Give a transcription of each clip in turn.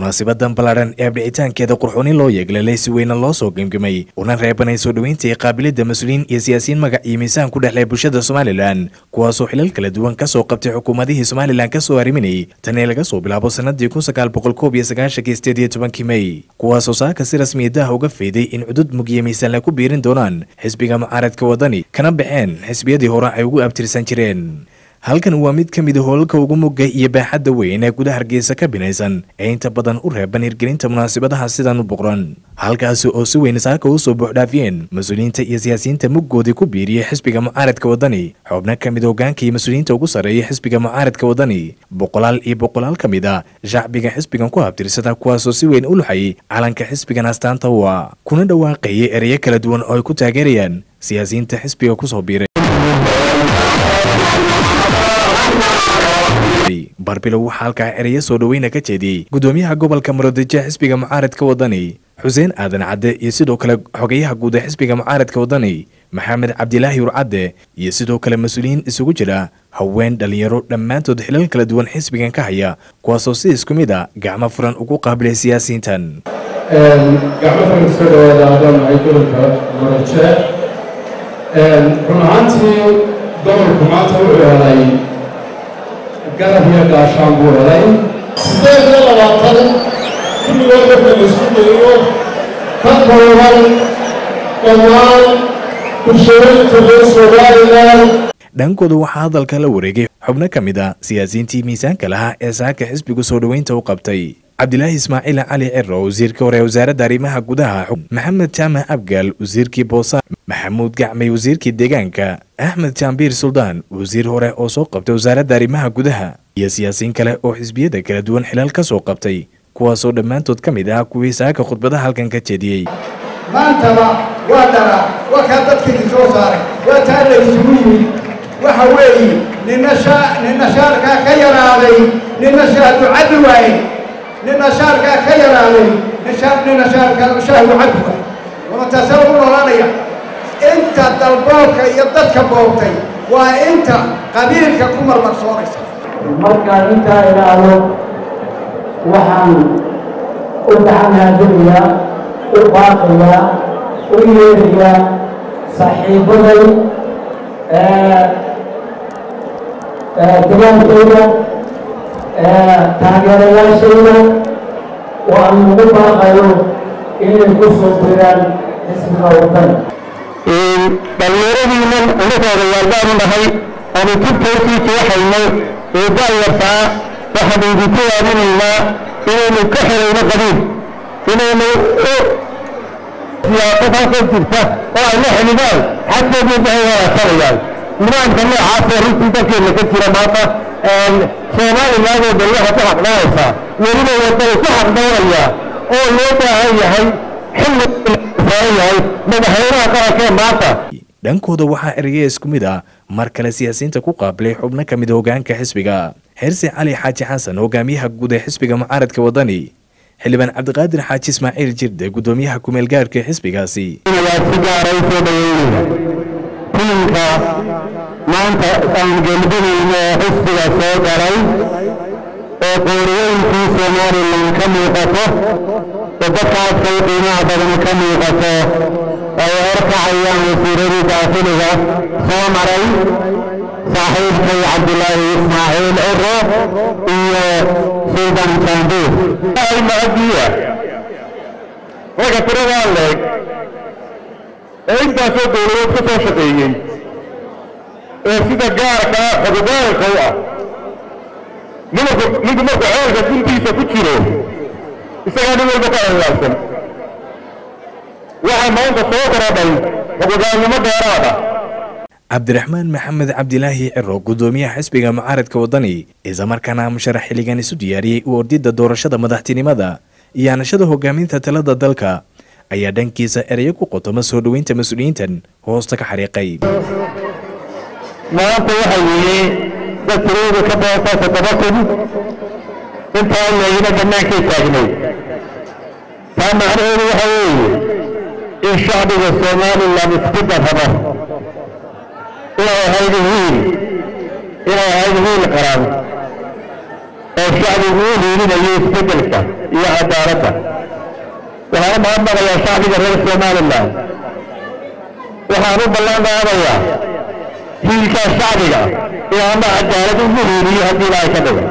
munaasabadan ballaadhan ee abdhicitaankeeda qurxoonin loo yeeglalay si weyna loo soo gemgemay una reebanay soo dhoweynta iyo qaabilidda mas-uuliyiin iyo siyaasiyiin magac iyo miisaan ku dhexlay bulshada somalilan kuwaasoo xilal kala duwan ka soo qabtay xukuumadihii somalilan ka soo arriminayay tanii laga soo bilaabo sanadii kun sagaal boqol koob iyo sagaashankii sideed iyo tobankii mey kuwaasoo saaka si rasmiya daha uga feeday in cudud mugiyo miisaan la ku biirin doonaan xisbiga mucaaradka wadani kana baxeen xisbiyadii hore ay ugu abtirsan jireen halkan waa mid ka mid a hoolalka ugu mugga iyo baaxadda weyn ee gudaha hargeysa ka binaysan ee inta badan u reeban hirgelinta munaasabadaha sidan u boqran halkaasi oo si weyn saaka u soo buuxdhaafiyeen mas-uuliyiinta iyo siyaasiyiinta muggoodii ku biiriyey xisbiga mucaaradka wadani xubno ka mid hogaanka iyo mas-uuliyiinta ugu sarreeya xisbiga mucaaradka wadani boqolaal iyo boqolaal ka mid a shacbiga xisbigan ku habtirsada kuwaasoo si weyn u luxayay calanka xisbigan astaanta u ah kuna dhawaaqayay ereyo kala duwan oo ay ku taageerayaan siyaasiyiinta xisbiga kusoo biiray barbilow waxaa halkaa ereyo soo dhoweyna ka jeediyey gudoomiyaha gobolka muradije xisbiga mucaaradka wadani xuseen aadan cadde iyo sidoo kale xogayaha guud ee xisbiga mucaaradka wadani maxamed cabdilaahi urcadde iyo sidoo kale mas-uuliyiin isugu jira haween dhalinyaro dhammaantood xilal kala duwan xisbigan ka haya kuwaasoo si isku mid a gacmo furan ugu qaabilay siyaasiyiintan gacmo furan soo dhawaada haddaan nahay gobolka muraje run ahaantii gobolku maanta wuxuu helay garab iyo gaashaan buu helay sideed iyo labaatan kulligood marka la isku dayo ka kooban dhammaan bulshooyinka reer somalilan dhankooda waxaa hadalka la wareegay xubno ka mid a siyaasiyiintii miisaanka lahaa ee saaka xisbigu soo dhoweynta u qabtay cabdilaahi ismaaciil cali ciro wasiirka hore wasaaradda arrimaha gudaha maxamed jaamac abgaal wasiirkii boosaan maxamuud gacmay wasiirkii deegaanka axmed jaambiir suldaan wasiir hore oo soo qabtay wasaaradda arrimaha gudaha iyo siyaasiyiin kale oo xisbiyada kala duwan xilal ka soo qabtay kuwaasoo dhammaantood ka mid ah kuwii saaka khudbadaha halkan ka jeediyey maantaba waa dhara waa kaa dadkiidin soo saaray waa taa la isugu yimid waxa weeye nina shaa nina shaarkaa ka yaraaday nina shaahdu caddi waaye nina shaarkaa ka yaraaday nina shaarkaa shaahdu caddi waaye wamataasee ugu noolaanaya inta dalboobka iyo dadka boobtay waa inta qabiilka ku marmarsoonaysa markaan intaa idhaahdo waxaan u gacanhaadinayaa u baaqayaa u yeerayaa saaxiibaday dagaalkeyda taageerayaashayda oo aan ugu baaqayo inay ku soo diraan xisbiga waddan dhallinyaradiinan unakooda yaalbaanu nahay aanu jibkoorkiisa waxayno ee daayartaa waxaanu idinku waadinaynaa inaynu ka xirayno qabiil inaynu u siyaasad halkan jirta oo ay la xidhidaan xagkoodii waxay walaashanayaan nidaamka noocaasoo runtii dalkeena ka jira maanta soomaalilaadoo dhan waxay ku xaqdoonaysaa weliba wadani ku xaqdoonayaa oo loo baahan yahay xilli saaran yahay madaxweynaha qaranka ee maanta dhankooda waxaa eraya isku mid ah mar kale siyaasiyiinta ku qaabilay xubno ka mid hogaanka xisbiga xirsi cali xaaji xasan hogaamiyaha guud ee xisbiga mucaaradka wadani xildhibaan cabdiqaadir xaaji ismaaciil jirde gudoomiyaha kumeel gaarhka ee xisbigaasi si gaara u soo dhaweynaya tiinka maanta aan gelbinayno oo xisbiga soo galay oo qooriyooyinkii somalilan ka muuqato oo dadkaadka u qiimaha badan ka muuqato ay horkacayaan wasiiradii daafiliga soo maray saaxiibkay cabdilaahi ismaaciil ciro iyo suldan sanduur ay mahadiya ragga tiradaa leeg ee intaasoo dowladood ka soo shaqeeyey ee sida gaarka xogogaalka u ah ninku ninku markuu ceelka guntiisa ku jiro isagaa nin walba ka ellaabsan waxaa maanta soo korodhay xogogaalnimo dheeraada cabdiraxmaan maxamed cabdilaahi ciro gudoomiyaha xisbiga mucaaradka wadani islamarkaana musharax xilligan isu diyaariyey u ordidda doorashada madaxtinimada iyo anashada hogaaminta talada dalka ayaa dhankiisa ereyo ku qotoma soo dhoweynta mas-uuliyiintan hoosta ka xariiqay maanta waxa weeye dad tirooda ka badantaa toddoba kun intaa leeyina bannaankay taagnayd taa macnaheedu waxa weeye in shacbiga somalilan isku darrabo inay ahayd wiil inay ahayd wiil qaran oo shacbigu u hiilinayo isbeddelka iyo cadaaladda waxaan u mahadnaqayaa shacbiga reer somalilan waxaan u ballan qaadayaa hiilkaa shacbiga inaana cadaalad ugu hiiliyo haddii ilaahay ka dhigo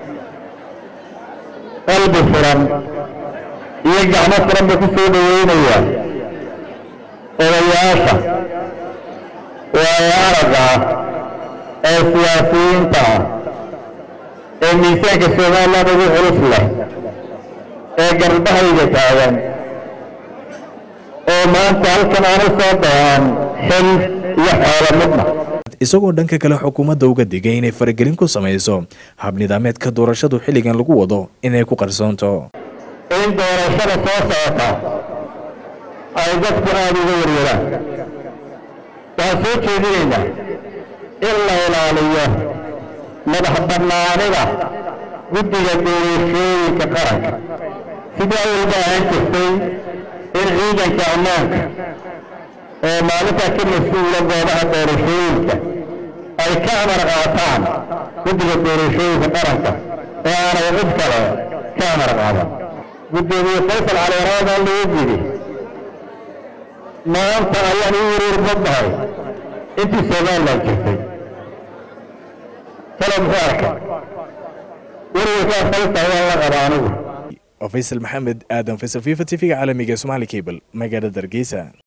qalbi furan iyo gacmo furan buu ku soo dhaweynaya odayaasha waayo aragga ah ee siyaasiyiinta ah ee miisaanka somalilan ugu culus leh ee garbahayga taagan oo maanta halkan aanu soo dhaaan xil iyo xoolo midna isagoo dhanka kale xukuumadda uga digay inay faragelin ku samayso habnidaameedka doorashadu xilligan lagu wado inay ku qarsoonto in doorashada soo socota ay dadku aada uga warwaraan waxaan soo jeedinaynaa in la ilaaliyo madax bannaanida guddiga doorashooyinka qaranka sidii awalba ahaan jirtay in ciidanka ammaanka oo maalintaa ka mas-uula goobaha doorashooyinka ay ka amar qaataan guddiga doorashooyinka qaranka oo aanay cid kale ka amar qaadan guddoomiye faysal caliwaraada lagu yidhi maanta ayaan u wareer badnahay intii somalilan jirtay talo muxuu arkay warwarkaa faysal waan la qaba anigu faysal maxamed aadan faysal fifa t v-ga caalamiga somaali cable magaalada hargeysa